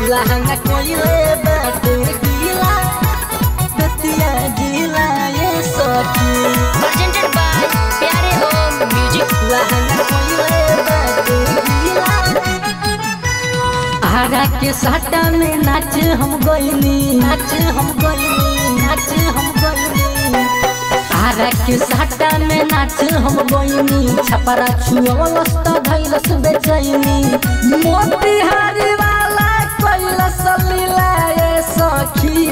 लहंगा कोइले बाटे गीला बतिया गीला ये सखी presented by Pyare home music लहंगा कोइले बाटे गीला आरा के साटा में नाच हम गइनी नाच हम गइनी नाच हम गइनी आरा के साटा में नाच हम गइनी छपरा छुअलस त धैलस बेचैनी मोतिहारी वाला कैलस लीला ये सखी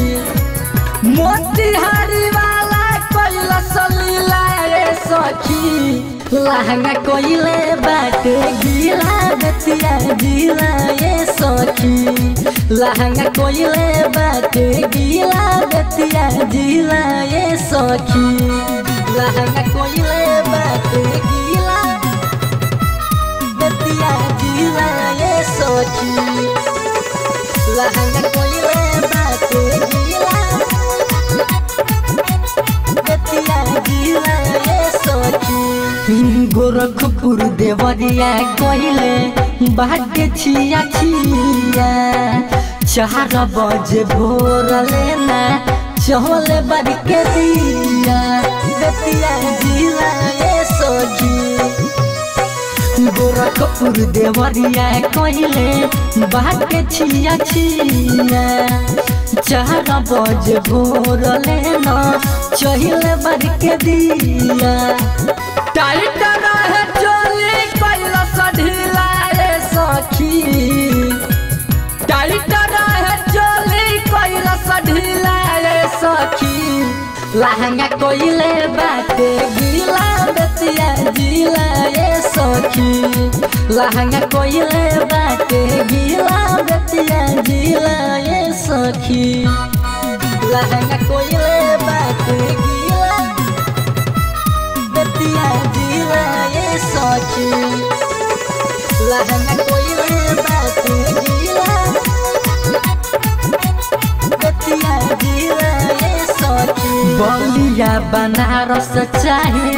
मोतिहारी वाला कैलस लीला रे सखी लहंगा कोइले बाटे गीला बतिया गीला ये सखी लहंगा कोइले बाटे गीला बतिया गीला ये सखी लहंगा कोइले बाटे गीला बतिया गीला ये सखी लहंगा कोइले बाटे गीला बतिया गीला ये सखी गोरखपुर देवरिया कोइले बाटे छिया छिया चार बजे भोर लेना चहले बार के दिया बतिया गीला ये सखी गोरखपुर देवरिया कहले बाटे छिया छिया चार बजे भोर लेना चहिले बार के दिया टाइट रहे चोली कैलस ढीला रे सखी टाइट रहे चोली कैलस ढीला रे सखी लहंगा कोइले बाटे गीला बतिया गीला ये सखी लहंगा कोइले बाटे गीला बतिया गीला ये सखी लहंगा कोइले बाटे गीला बतिया गीला ये सखी लहंगा कोइले बाटे गीला बतिया गीला ये सखी बलिया बनारस चाहे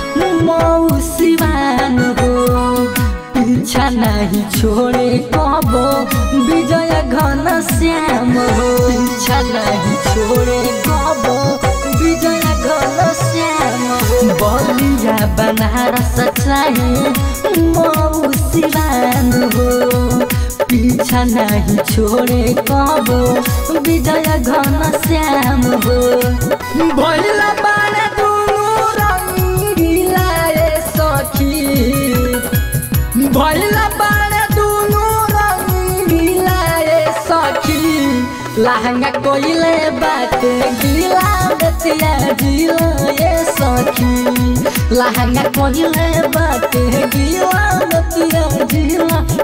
मौसिवान हो पीछा नहीं छोड़े कबो विजय घन श्याम हो पीछा नहीं छोड़े कबो विजय घन श्याम हो बलिया बनारस चाहे मौसिवान हो पीछा नहीं छोड़े कबो विजय घन श्याम हो भैला बारे दुनु रंगीला रे सखी भैला बारे दुनु रंगीला रे सखी लहंगा कोइले बाटे गीला बतिया गीला ये सखी लहंगा कोइले बाटे गीला बतिया गीला